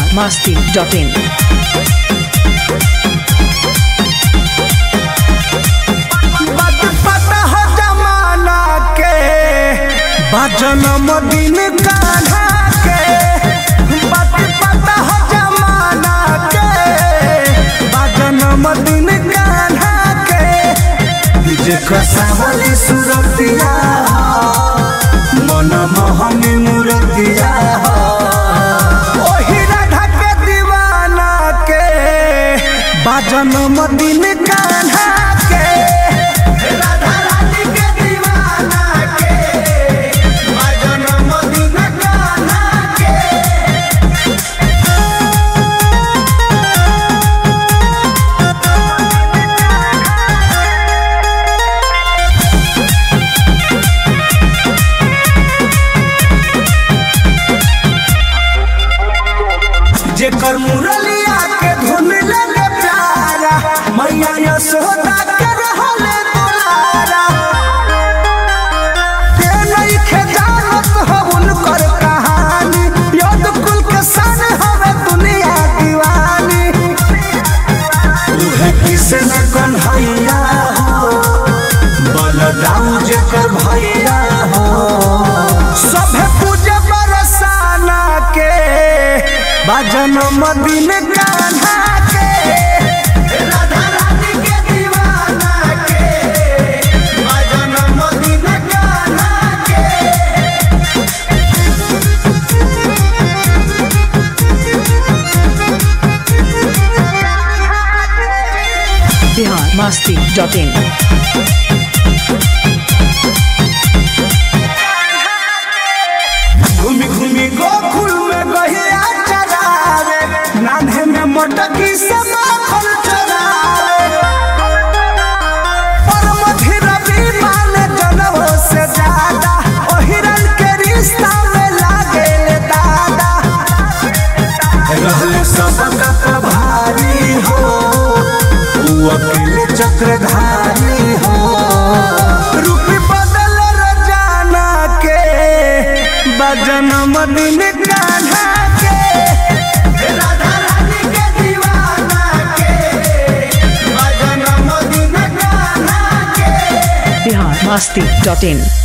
masti.in. बात पता हो जमाना के बजनम दिन कान्हा के बात पता हो जमाना के बजनम दिन कान्हा के जेकर सावली सुरतिया मन मोहनी मूर्तिया ओही राधा के दीवाना के बजनम दिन कान्हा के राधा रानी के दीवाना के बजनम दिन कान्हा के जेकर मुरलिया के धुन लगे प्यारा मैया यशोदा के रहले दुलारा के नइखे जानत हो उनकर कहानी यद कुल के सन हवे दुनिया दीवानी उहे कृष्ण कन्हैया हो बलदाऊ जेकर भैया हो सभे पूजे बरसाना के भजन मदिन कान्हा के राधा रानी के दीवाना के भजन मदिन कान्हा के Bihar masti.in. घूमी घूमी गोकुल में गहिया चरावे नान्हे में मोटकी से माखन चरावे परम धीरवी मान जनवो से ज्यादा ओ हिरन के रिश्ता में लागे ले दादा रहले सबका प्रभारी हो ऊ अकेले चक्रधारी हो रूप बदल रोजाना के बजन मदिन कान्हा के राधा रानी के दीवाना के बजन मदिन कान्हा के Bihar masti.in.